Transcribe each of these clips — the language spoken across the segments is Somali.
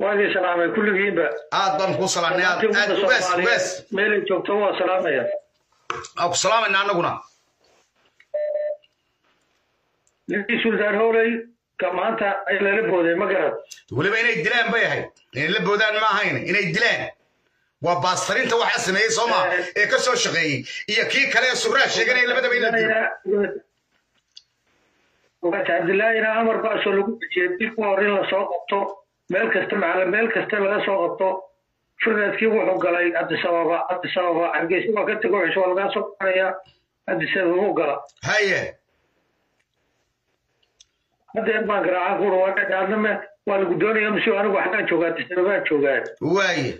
waa idin salaamay kulligiinba aad baan kuu salaamnay aad aad ugaas ugaas meelay joogto waa salaamaya aan ku salaamayna annaguna ninkii suldaan howley ka maanta ay lala booday ma garad weliba inay dilaan bay ahayd inay la boodaan ma ahayn inay dilaan waa baastarinta waxaa sameeyey soo maa ee ka soo shaqeeyey iyo kii kale ee suraa sheeganaya labadaba in la dilo ugaas cabdillaahina amar baasoo lagu dejiyey dib u hor in lasoo qabto meel kasta macala meel kasta laga soo qabto firnadkii wuxuu galay cabdisababa cabdisababa hargeysa waa ka tego cisho waa lagaa soo qabanaya cabdisababa u gala haye haddeen baan garaaca kuuri waa dhadhaadname waa lagu doonaya masiu anigu waxaan joogaa cabdisababaan joogaa waaye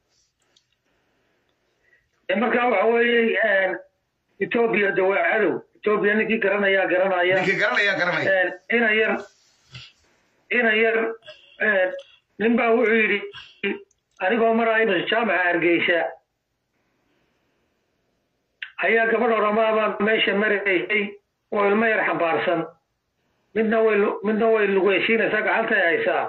markaa waxa weeye etoobiya de waa cadow etoobiya ninkii garanayaa garanaya ninkii garanaya garanaya ina yar ina yar nin baa wuxuu yidhi anigoo maraayo jaamaca hargeysa ayaa gabadh oramaabaa meesha maraysay oo ilmo yar xambaarsan midna way midna way lugeysiinaysaa gacantay haysaa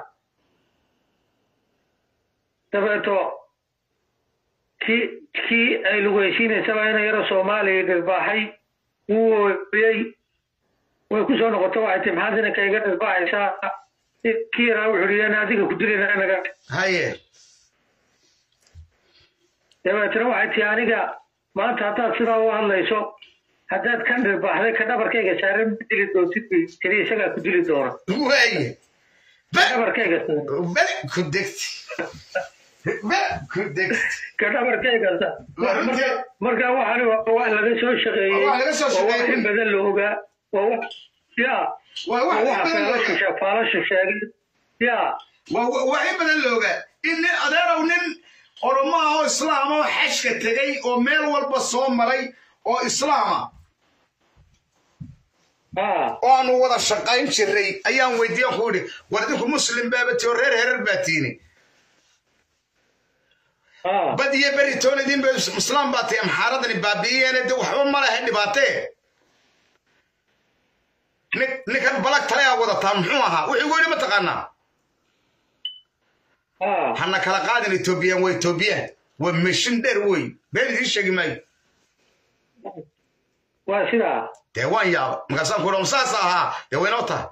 dabeeto kii kii ay lugeysiinaysaba ina yaro soomaaliya dhirbaaxay wuu ooyey way ku soo noqoto waxay tii maxaad inanka iga dhirbaaxaysaa kii yaraa wuxuu yidhi ana adiga ku dilina naga haye dabeetna waxay tii aniga maanta haddaad sidaa u hadlayso haddaad kan dhirbaaxday ka dhabarkayga saaran ma dili doontid bay tiri isagaa ku dili doona waaye ka dhabarkayga saaran bel ku degti bel ku degti ka dhabarkayga saaran marka marka waxani waa wax laga soo shaqeeyey Waa laga soo oo wax shaqeeyey. in badan la ogaa waa wax ya waa waa wax waxa in badan looga faalasha faalasha sheegay ya waa wa- wax in badan looga in nin adeerow nin oromo ah oo islaam oo xashka tegey oo meel walba soo maray oo islaama ha oo aanu wada shaqayn jiray ayaan weydiiyan ku idhi war idinku muslim baaba tiyo reer herer baa tiini ha bad iyo beri toon idin ba islaam baa tihi amxaaradani baabi'iyeene de waxba ma lehe dhibaatee nin- ninkan balag tale aa wadataa muxuu ahaa wuxuu igu yidhi mataqaanaa ha hana kala qaadin etoobiyaan waa etoobiyaan waa meshin dheer wey been idiin sheegi maayo waa sidaa dee waan yaaba markaasaan ku idhi saas ahaa dee waynoo tahay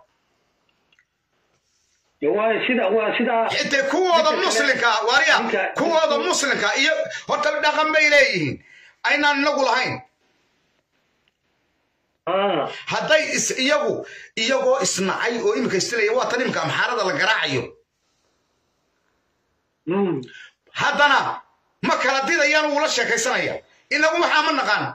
waa sida waa sidaa intay kuwooda muslimka waarya Ninka- kuwooda muslimka iyo horta dhaqan bay leeyihiin aynaan inagu lahayn ha hadday is iyagu iyagoo isnacay oo imika istilaya waa tan imika amxaarada la garaacayo mm haddana ma kala didayaan wuu la sheekaysanaya inagu waxaa ma naqaan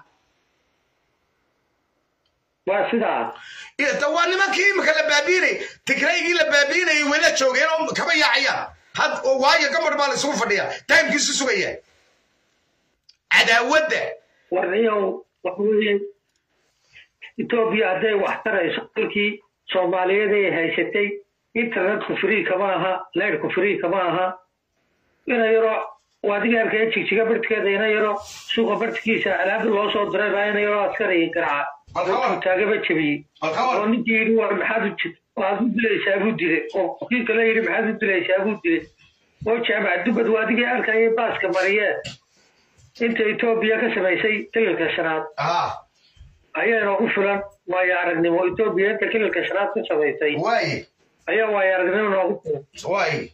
waa sidaa Iyo- da waa nimankii imika la baabiinay tigraygii la baabiinayay wayla joogeen oo kaba yaacayaan had oo waayo gambar baa la isugu fadhiya taimkiisu sugaya cadaawadda warniyow waxa weeye etoobiya hadday wax tarayso dalkii soomaaliyeed ay haysatay internetku free kama aha leydhku free kama aha ina yaro waadiga arkaya jigjiga bartikeeda ina yaro suuqa bartkiisa alaabda loo soo diray baa ina yaro askariga garaaca oo taagaba jebiyey oo ninkii yidhi war maxaad u jid waxaad u dilaysaa buu dilay oo kii kale yidhi maxaad u dilaysaa buu dilay oo jaamac dubad waadigii arkaya baaska mariyee inta etoobiya ka samaysay kililka shanaad ah ayaa inoogu filan waayo aragnimo etoobiya inta kililka shanaad ka samaysay waaye ayaa waayo aragnimo inoogu filan waaye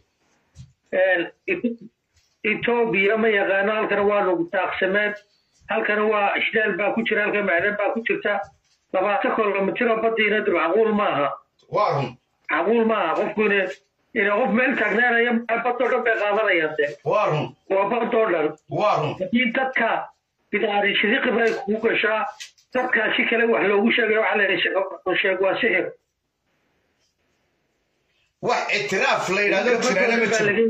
etoobiya ma yaqaano halkana waa nugu taaqsameen halkana waa ishdaal baa ku jira halkan macdan baa ku jirta labaatan kilomitiro badiina dib macquul maaha waa run macquul maaha qofku ina ina qof meel taagnaanaya badoo dhan bay qaadanayaan de waa run waa badoo dhan waa run haddii dadka bidaari sidiqib ay kugu gashaa dadkaa si kale wax loogu sheegaya waxaa la yidhi sheeg waa sixir wax ictiraaf la yidhahdo jirana ma jiro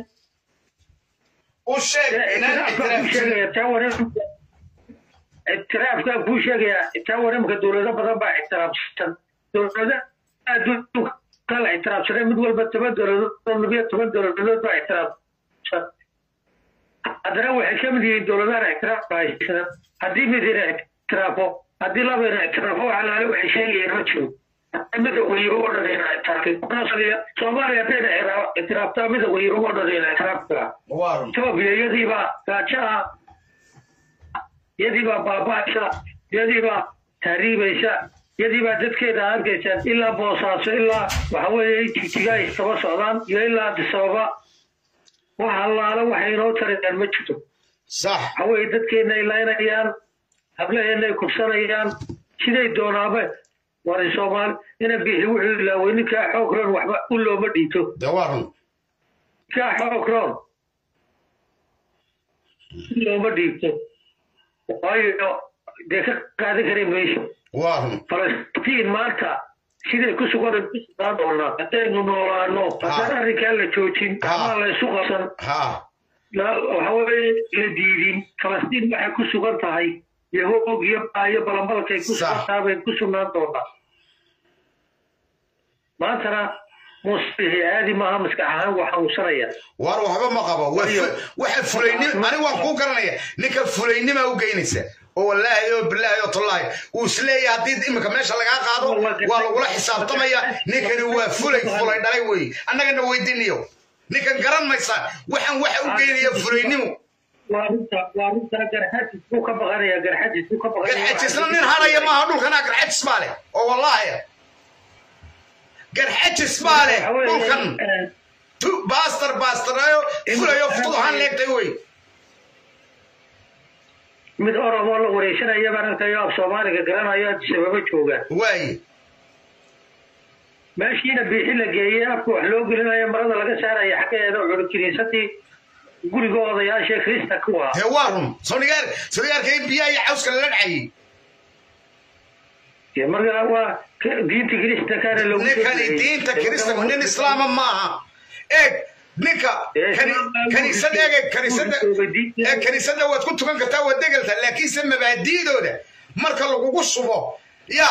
u sheeg inaan ictiraaf ictiraafkaa kuu sheegaya taa waramka dowlado badan baa ictiraafsan dowlada adduunka kala ictiraafsanay mid walba toban dowladood labiyo toban dowladood baa ictiraafsan haddana waxay ka mid yihiin dowladahan ictiraafka haysan haddii mid ina ictiraafo haddii laba ina ictiraafo waxa laale waxay sheegayeen ma jiro midowga yurub oo dhan ina ictiraafay soomaaliya haddayna ictiraaftaa midowga yurub oo dhan ina ictiraaftaa waa run etoobiya iyadiibaa gaajaha iyadiibaa baaba'aysa iyadiibaa tahriibaysa iyadiibaa dadkeeda arkaysaan ilaa boosaaso ilaa waxa weeye jijiga ay kaba socdaan iyo ilaa adisababa wax allaala waxay inoo tarayaan ma jirto sax waxa weeye dadkeena ay laynayaan hablaheena ay kubsanayaan siday doonaaba waray soomaali ina bixi wuxuu ilaaway ninkaa xoog roon waxba u looma dhiito de waa run ninkaa xoog roon u looma dhiibto waayo dee ka qaadan kari mayso waa run falastiin maanta siday ku sugan ku sugnaan doonaa haddaynu noolaano haddaan arrinkaa la joojin ama la isu qabsan ha la- waxa weeye la diidin falastiin waxay ku sugan tahay yahoog iyo baayo balambalkay ku Sax. sugan tahay bay ku sugnaan doonaa maantana muusbixi aadi maaha maskax ahaan waa xanuunsanaya war waxba ma qabo Waa fu- waxa fulaynim ani waan kuu garanaya ninka fulaynima u geynaysa oo wallaahi oo bilaahi oo tallaahi uu isleeyahay haddii iminka meesha lagaa qaado waa lagula xisaabtamaya ninkani waa fulay fulay dhalay wey annagana weydiinayo ninkan garan maysa waxaan waxa u geynaya fulaynimo waa runta waa runta garxajis buu ka baqanaya garxajis buu ka baqanaya garxajisna nin haraya maaha dhulkana garxajis baa leh oo wallaahi garxajis baa leh Waxa weeye, dhulkan eh, tu baastar baastarayo fulayo futud ahaan leegtay wey mid oromoo la wareysanaya baan arkayo af soomaaliga garanayo sababo joogaan waaye meeshiina biixi la geeyey afka wax loo gelinayo marada laga saaraya xaggeeda culi kiniisadii guriga odayaasha krista kuwa dee waa run sonigaar sonigaarka in biyaha iyo cawska lala dhacayay dee markaa waa ka- diinta krista kaana lagu ninkani diinta kiristanku nin islaama maaha eeg ninka kani- kaniisad eege kaniisada ee kaniisada waad ku tukan kartaa waad degeltaa laakiinse mabaadi'dooda marka lagugu subo ya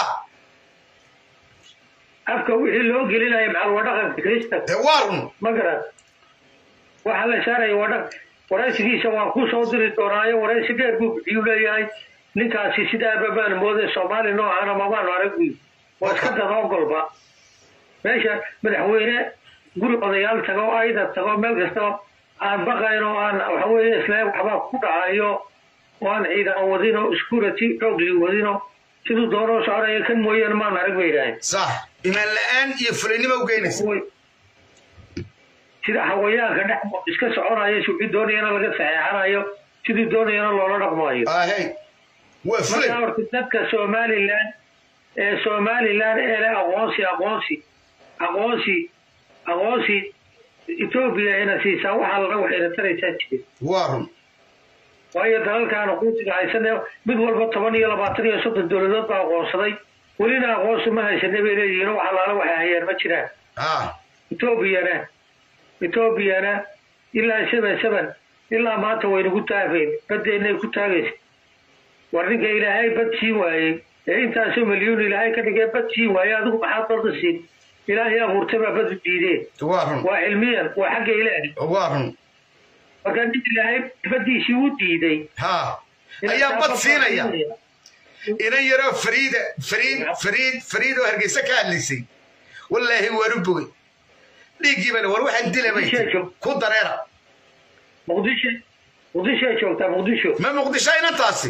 afka wixii loo gelinayo maxal waa dhaqanka krista dee waa run ma garan waxaa la saaraya waa dhaq waraysigiisa waan ku soo diri doonaayo waraysi dheer buu bixiyuu leeyahay ninkaasi sidaaba baan mooday soomaali noocana mabaanu arag buy waa iska dadoogolba meesha madaxweyne guri odayaal tago ayda tago meel kastaba aan baqayn oo aan waxa weeye islaan waxbaa ku dhacayo oo aan ciidan wadino security xoogli wadino siduu doonoo soconaya kan mooyaane maan arag bay yidhaaheen sax imaan la-aan iyo fulaynima u geynaysa way sida hawayaanka dhex iska soconaya sidii doonayana laga saxeexanayo sidii doonayana loola dhaqmayo ahey waa fulay marka horta dadka somalilan ee somalilan ee leh aqoonsi aqoonsi aqoonsi aqoonsi etoobiya ina siisaa waxaa laga waxayna taraysaa jire waa run waayo dalalkan aqoonsiga haysane mid walba toban iyo labaatan iyo soddon dowladood baa aqoonsaday welina aqoonsi ma haysane bay leeyihiin wax allaala waxay hayaan ma jiraan ha etoobiyana etoobiyana ilaa seven seven ilaa maanta waynagu taagayn badeennay ku taagaysa war ninka ilaahay bad siin waayey ee intaasoo milyuun ilaahay ka dhigee bad siin waayey adigu maxaad badda siin ilaahay abuurtay baa bad u diideen waa run waa cilmiyan waa xagga ilaahay waa run marka nin ilaahay baddiisii u diiday ha ayaa bad siinaya inan yaroo fariida fariid fariid fariid oo hargeysa ka hadlaysay wallaahi waan u bogay dhiiggii bana war waxaan dila bay tiri. ku dareera muqdisho muqdishoay joogtaa muqdisho ma muqdisho inantaasi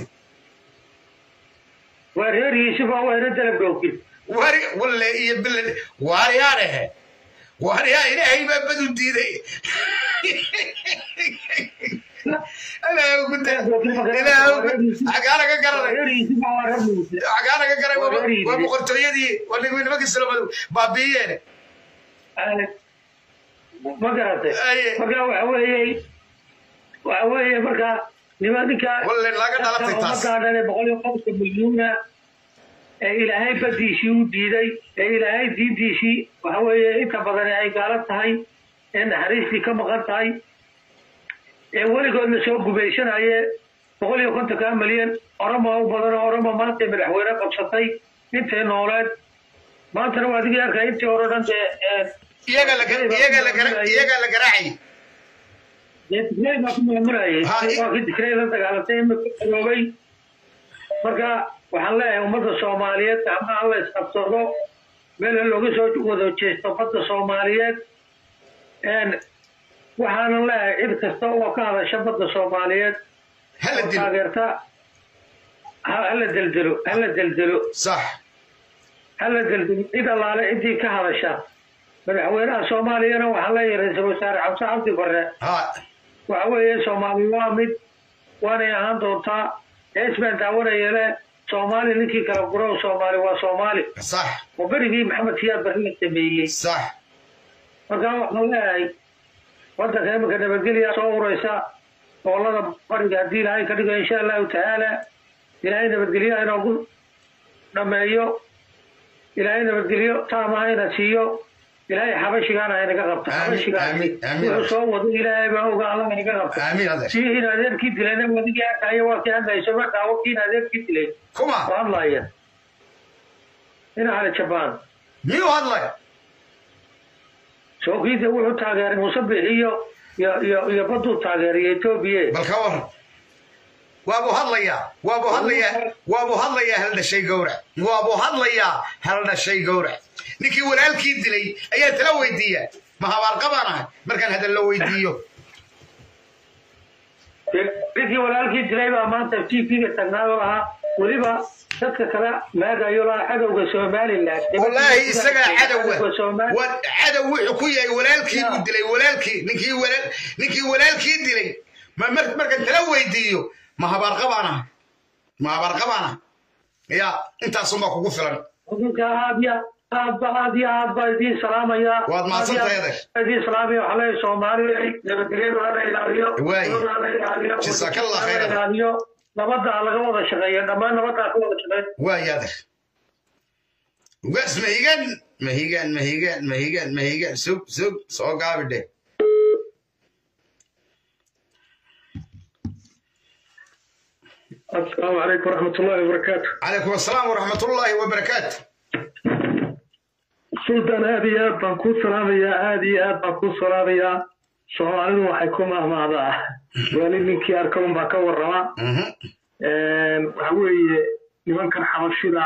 waa reer yuusuf oo wayna dalab dhowkin wari walle iyo bilan waaryaa dhehe waaryaa ilaahay baa bad u diiday ilaahay ku da ilaahay xagaa laga garanay reer yuusuf waa reer muuse xagaa laga garay waa waa boqortooyadii waa nimankii salomadu baabiiyeen ma garatay Aye. marka waxa weeye waxa weeye marka nima ninka walle laga dhalatay taas ummadaan ee boqol iyo qofka milyuuna ee ilaahay badiisii u diiday ee ilaahay diintiisii waxa weeye inta badan ay gaalo tahay ee naxariistii ka maqan tahay ee weligoodna soo gubaysanaye boqol iyo kontonkaa milyan oromo u badan oo oromo maanta madaxweyne qabsatay intay nooleed maantana waa adigii arkay intii hore o dhan dee ee iyaga la iyaga la gara iyaga la garaacay dee tigrey baa ku maamulayay Ha, i- waa kii tigrey la dagaalantay imika garoobay marka waxaan leeyahay ummadda soomaaliyeed gacmaha la isqabsado meel looga soo wada jeesto badda soomaaliyeed waxaanan leeyahay cid kasta oo ka hadasha badda soomaaliyeed hala oo dilo taageerta ha- hala deldelo hala deldelo sax hala deldelo cid allaale ciddii ka hadasha madaxweynaha soomaaliyana waxaa leeyahay ra-iisul wasaare xamse cabdi barre ha waxa weeye soomaali waa mid waanay ahaan doontaa hees baan daawanaya le soomaali ninkii kala gurow soomaali waa soomaali sax oo berigii maxamed siyaad barre la sameeyey sax markaa waxaan leeyahay waddanka iminka nabadgelya soo uraysa gobolada bariga haddii ilaahay ka dhigo insha allahu tacaala ilaahay nabadgelyo inoogu dhameeyo ilaahay nabadgelyo taamaha ina siiyo ilaahay xabashigaana inaga qabto Aamin, xabashigaasi aamin, aamin. wuxuu soo wado ilaahay baa oga alla inaga qabto aamin adeer si in adeerkii dilayna wadigii arkaayo waa kii hadlayso ma daawo kiin adeerkii dilay kuma oo hadlaya ina hale jabaan miyuu hadlay sookiida wuxuu taageeray musabix iyo iyo iyo iyo baduu taageeray etoobiya bal ka waran waabuu hadlayaa waabuu hadlayaa waabuu hadlayaa hal dhashay gowrac waabuu hadlayaa hal dhashay gowrac ninkii walaalkii dilay ayaa tala weydiiya ma habaarqabaan ahay markaan hadal la weydiiyo ninkii walaalkii dilay baa maanta t v-ga tagnaayo lahaa weliba dadka kale maagayo lahaa cadowga somaliland wallaahi isagaa cadowa Cadowga Somali- Wa- cadow wuxuu ku yahay walaalkii buu dilay walaalkii ninkii walaal ninkii walaalkii dilay ma mar- markaan tala weydiiyo ma habaarqabaan ahay ma habaarqabaan ahay ya intaasunbaa kugu filan ninka aad ya aad ba aad iyo aad baa idiin salaamaya Waad mahadsantahay, adeer. idiin salaamaya waxaa leeyahay soomaaliya nabadgelyada hala ilaaliyo Waay. nabadda hala ilaaliyo Jazakallah hala khairan. ilaaliyo nabadda ha laga wada shaqeeyo dhammaan nabadda ha ka wada shaqeeyo waaya adeer ugaas mahigan mahigan mahigan mahigan mahigan sug sug soo gaabi dheh asalaamu calaykum waraxmatullaahi wabarakaatu calaykum asalaam waraxmatullaahi wabarakaatu sultan aad iyo aad baan kuu salaamayaa aad iyo aad baan kuu salaamayaa soomaalidu waxay ku mahmaadaa wali ninkii arka unbaa ka warrama Mhm. waxa weeye nimankan xabashida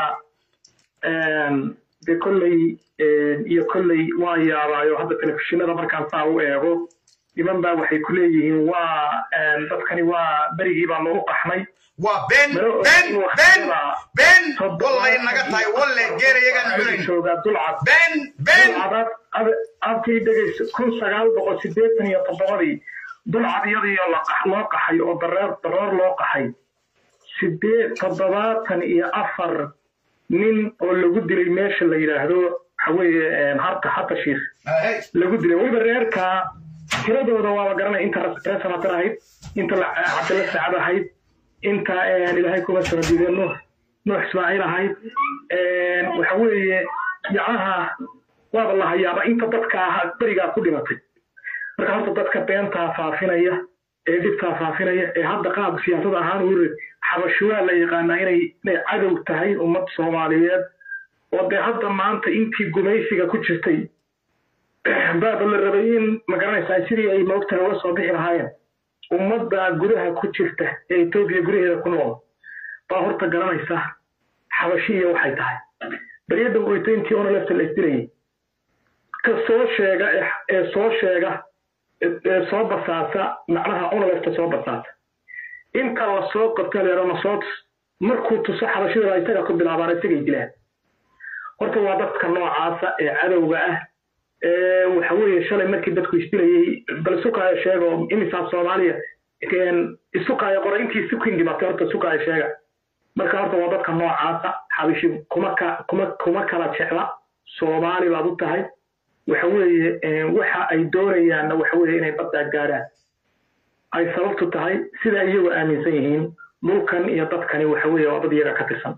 dee kolley iyo kolley waan yaabaayo hadda telefishinada markaan saa u eego niman baa waxay ku leeyihiin waa dadkani waa berigii baa nagu qaxnay waa been been been been wallay naga tahay walle geer iyagaan cunayn joogaa dulcad been been dulcadaad abkii dhegaysa kun sagaal boqol sideetan iyo toddobadii dulcad iyadiyo la qax- loo qaxay oo dareer dareer loo qaxay sideed toddobaatan iyo afar nin oo lagu dilay meesha la yidhaahdo waxa weeye harta harta shiikh Ahey. lagu dilay weliba reerka tiradooda waaba garanay inta reer sanatar ahayd inta la- cabdilla saacad ahayd inta ilaahay kuma soo diiday nuux nuux ismaaciil ahayd waxa weeye yacnaha waaba la hayaaba inta dadka ahaa berigaa ku dhimatay marka horta dadka beentaa faafinaya ee dhibtaa faafinaya ee hadda qaab siyaasad ahaan u rid xabasho waa la yaqaanaa inay inay cadow tahay ummad soomaaliyeed oo dee hadda maanta intii gumaysiga ku jirtay baaba la rabay in magaranaysaa sidii ay moogtahay uga soo bixi lahaayeen ummadda gudaha ku jirta ee etoobiya gudaheeda ku nool baa horta garanaysa xabashiya waxay tahay baryada oyto intii ona lefta la isdilayay ka soo sheega ee- ee soo sheega ee- ee soo basaasa macnaha ona lefta soo basaasa inta la soo qabta leero masoo tus markuu tuso xabashida baa isaga ku bilaabaan isagay dilaan horta waa dadka noocaasa ee cadowga ah ee waxa weeye shalay markii dadku isdilayay bal sukaayo sheega oo imisaa soomaaliya een, isukaayo qoray intii sukin dhimatay horta sukaayo sheega marka horta waa dadka noocaasa xabishi kuma ka kuma kuma kala jecla soomaali baad u tahay waxa weeye een, waxa ay doonayaanna waxa weeye inay baddaa gaadhaan ay sababtu tahay sida iyagu aaminsan yihiin dhulkan iyo dadkani waxa weeye waa dad iyaga ka tirsan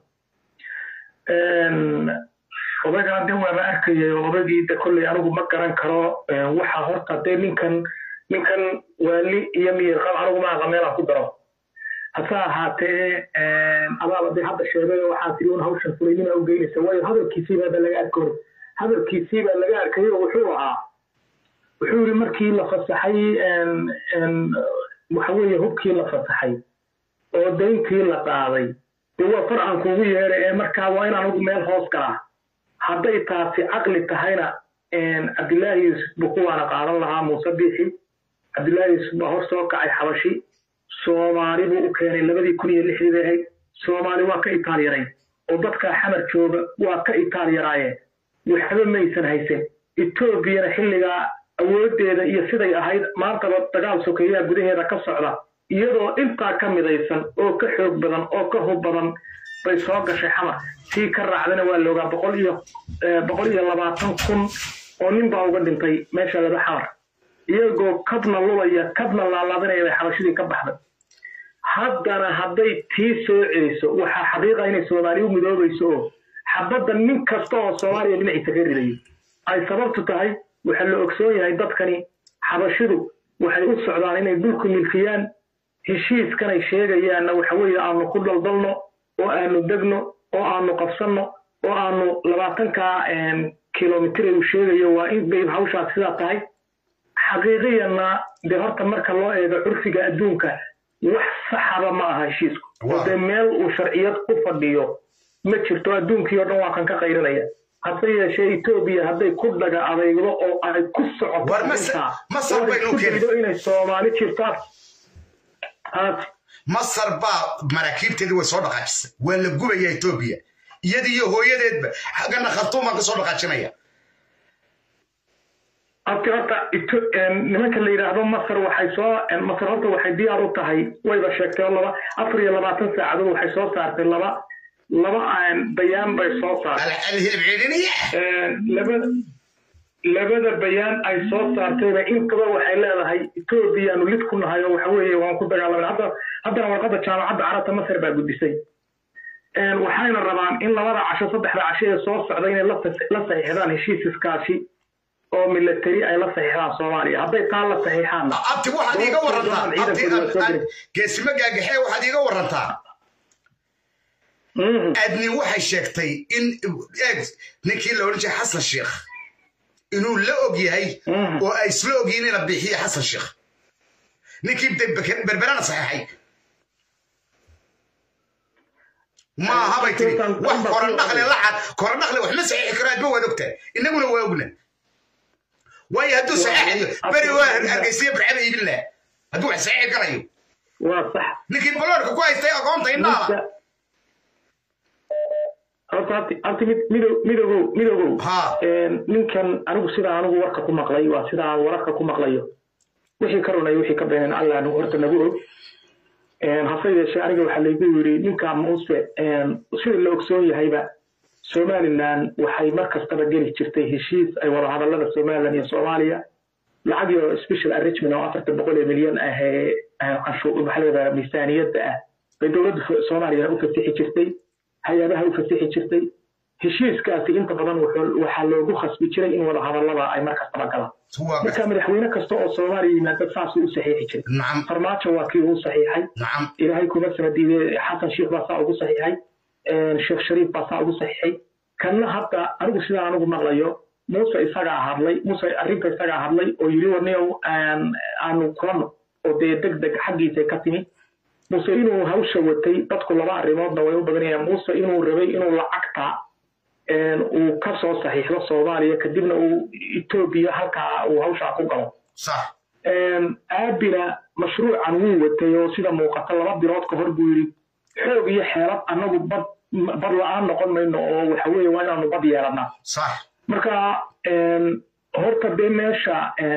Een, odagaan de waaba arkayay oo odagii de kolley anigu ma garan karo een, waxa horta dee ninkan ninkan waali iyo miyir qab anigu ma aqa meelaan ku daro hase ahaatee een, adaaba dee hadda sheegay oo waxaa tiri un hawshan fulaynima u geynaysa waayo hadalkiisiibaa ba laga arkay hadalkiisiibaa laga arkay oo wuxuu ahaa wuxuu yidhi markii la fasaxay een, een, waxa weeye hubkii la fasaxay oo dayntii la qaaday dee waa far aan kuugu yeeray ee markaa waa inaan ugu meel hoos galaa hadday taasi caqli tahayna cabdillaahi yuusuf buu kuwaana qaadan lahaa muuse biixi cabdillaahi yuusuf baa hor soo kacay xabashi soomaali buu u keenay labadii kun iyo lixdii bay ahayd soomaali waa ka itaalyarayn oo dadkaa xamar jooga waa ka itaalyaraayeen waxba maysan haysan etoobiyana xilligaa awooddeeda iyo siday ahayd maantaba dagaal sokeeyaha gudaheeda ka socda iyadoo intaa ka midaysan oo ka xoog badan oo ka hub badan bay soo gashay xamar sii ka raacdana waa loogaa boqol iyo boqol iyo labaatan kun oo nin baa uga dhintay meesha laba xamar iyagoo kabna lulaya kabna laalaadinaya bay xabashidii ka baxday haddana hadday tii soo celiso waxaa xaqiiqa inay soomaali u midoobayso oo xabadda nin kasta oo soomaaliya dhinaciisa ka ridayo ay sababtu tahay waxaa la ogsoon yahay dadkani xabashidu waxay u socdaan inay dhulku milkiyaan heshiiskanay sheegayaanna waxa weeye aanu ku daldalno oo aanu degno oo aanu qabsanno oo aanu labaatanka kilomitr uu sheegayo waa in bay hawshaas sidaa tahay xaqiiqiyanna dee horta marka loo eego curfiga adduunka wax saxaba ma aha heshiisku oo dee meel uu sharciyad ku fadhiyo ma jirto adduunkii oo dhan waa kan ka qayrinaya hase yeeshee etoobiya hadday ku dhaga adeygdo oo ay ku socoto inay soomaali jirto masar baa maraakiibteedii way soo dhaqaajisay waa la gubaya etoobiya iyadii iyo hooyadeedba xaggana khartuum baan ka soo dhaqaajinaya abti horta nimanka la yidhaahdo masar waxay soo masar horta waxay diyaar u tahay wayba sheegtay oo laba afar iyo labaatan saacadood waxay soo saartay laba laba bayaan bay soo saartay labada bayaan ay soo saartayba intaba waxay leedahay etoobiyaanu lid ku nahay oo waxa weeye waan ku dagaalamay hadda haddana warqadda jaamacadda carabta masar baa gudisay waxayna rabaan in labada casho saddexda casho ee soo socda inay la saxiixdaan heshiis iskaashi oo military ay la saxiixdaan soomaaliya hadday taa la saxiixaanna abti waxaad iiga warantaa geesimo gaagaxee waxaad iiga warantaa adni waxay sheegtay in eeg ninkii la odhan jiray xasan sheekh inuu la og yahay oo ay isla ogyihiin ina bixiye xasan sheekh ninkii berberana saxeexay ma aha bay tiri wax korandhaqle lacad korandhaqle wax ma saxiixi karo adba waad ogtahay innaguna waa ogna waayo hadduu saxeexayo beri waa hargeysiya barcada iibin laha hadduu wax saxiixi karayo ninkii baloorka ku haystay aqoonta indhaala horta midoogow midoogow ninkan anigu sidaa anigu warka ku maqlay waa sidaa wararka ku maqlayo wixii ka runay wixii ka beeneen alla anigu horta nagu og hase yeeshee aniga waxaa laygu yidhi ninka muuse sida la ogsoon yahayba somaliland waxay mar kastaba geli jirtay heshiis ay wada hadallada somaliland iyo soomaaliya lacag iyo special arrangement oo afartan boqol ee milyan ah ee maxaa leedaha miisaaniyadda ah bay dowladda soomaaliyana u fasixi jirtay hay-adaha u fasixi jirtay heshiiskaasi inta badan waxaa loogu khasbi jiray in wada hadallada ay mar kastaba galaan marka madaxweyne kasta oo soomaaliya yimaada saasuu u saxiixi jiray farmaajo waa kii uu saxiixay ilaahay kuma sana diiday xasan sheikh baa saa ugu saxiixay sheekh shariif baa saa ugu saxiixay kanna hadda anigu sidaa anigu maqlayo muuse isagaa hadlay muuse arrinta isagaa hadlay oo yidhi warniyow aanu kulano oo dee deg deg xaggiisa ka timi muuse inuu hawsha watay dadku laba arrimoodna way u badanayaan muuse inuu rabay inuu lacagta uu ka soo saxiixdo soomaaliya kadibna uu etoobiya halkaa uu hawshaa ku galo aabina mashruucan wuu watay oo sida muuqata laba bilood ka hor buu yidhi xoog iyo xeelad annagu bad bad la-aan noqon mayno oo waxa weeye waa inaanu bad yeelanaa marka horta dee meesha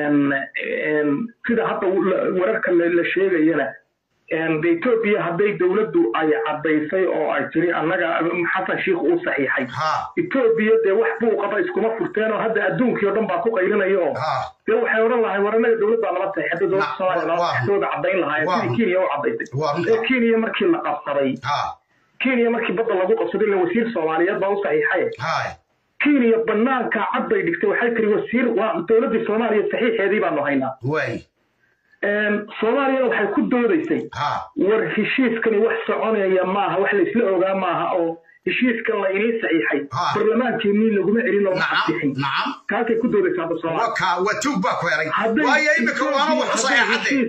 sida hadda wararka la sheegayana de etoobiya hadday dowladdu ay caddaysay oo ay tiri annaga xasan sheikh uu saxiixay etoobiya dee wax buuqaba iskuma furteen oo hadda adduunkii oo dhan baa ku qaylinaya oo dee waxay odhan lahay war annaga dowlad baa nala saxiixay hadda dowladda soomaaliya nala saxiixdooda caddayn lahaayeen sidii kenya u caddaysay ee kenya markii la qabsaday kenya markii badda lagu qabsaday la wasiir soomaaliyeed baa u saxiixay kenya banaanka cad bay dhigtay waxay tiri wasiir waa dowladdii soomaaliya saxiixeedii baanu haynaa soomaaliyana waxay ku doodaysay war heshiiskani wax soconaya maaha wax laysla ogaa maaha oo heshiiskan la inii saxiixay barlamaankeenii laguma celin looma ansixin kaasay ku doodaysaa hadda soomaaliya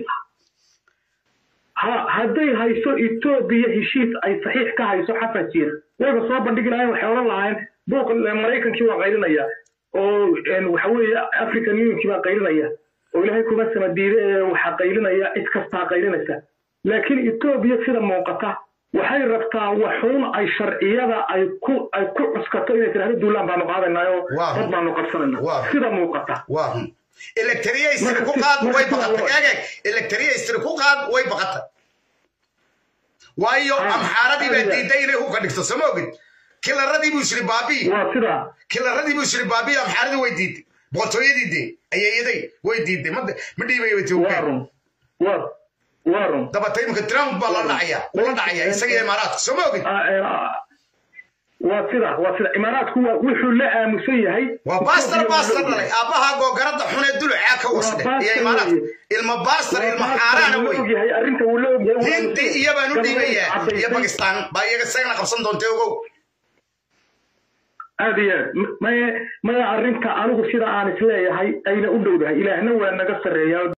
hadday hayso etoobiya heshiis ay saxiix ka hayso xasan jiir wayba soo bandhigi lahayen waxay odhan lahaayeen buuq maraykankii waa qaylinaya oo waxa weeye african unionkii baa qaylinaya oo ilaahay kuma sama diide ee waxaa qaylinaya cid kastaa qaylinaysa laakiin etoobiya sida muuqata waxay rabtaa waxuun ay sharciyada ay ku ay ku cuskato inay tirahdo duulaan baanu qaadanayo dad baanu qabsanayna sida muuqata electriyastri ku qaad way baqatay eegeg electriyastri ku qaad way baqatay waayo amxaaradii baa diiday inay hubka dhigto sama ogid kilaradii buu isri baabii kilaradii buu isri baabii amxaaradii way diiday boqortooyadii dee ayeeyaday way diiday ma dhiibaya etiyopiya dabata imika trump baa la dhacaya ula dhacaya isaga imaaraadka soo ma ogid waa sida waa sida imaaraadku waa wuxuu la aamusan yahay waa baastar baastar dhalay aabbaha googarada xun ee dulucaa ka wasde iyo imaaraadka ilma baastar ilma xaaraana wey hindi iyo baan u dhiibaya iyo bakistaan baa iyaga isagana qabsan doonta ogow aad iyo aad maya maya arrinta anigu sida aan isleeyahay ayna u dhowdahay ilaahna waa naga sarreeyaa